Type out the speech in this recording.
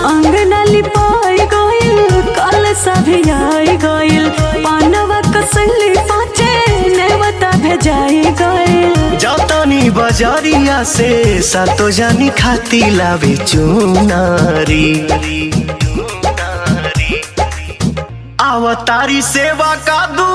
अंगना लिपाई गइल कल सभी आई गइल पानवा कसली पाचे नेवता भेजाई गइल जतनी बजरिया से सातो जानी खाती लावे चुनारी अवतारी सेवा का दू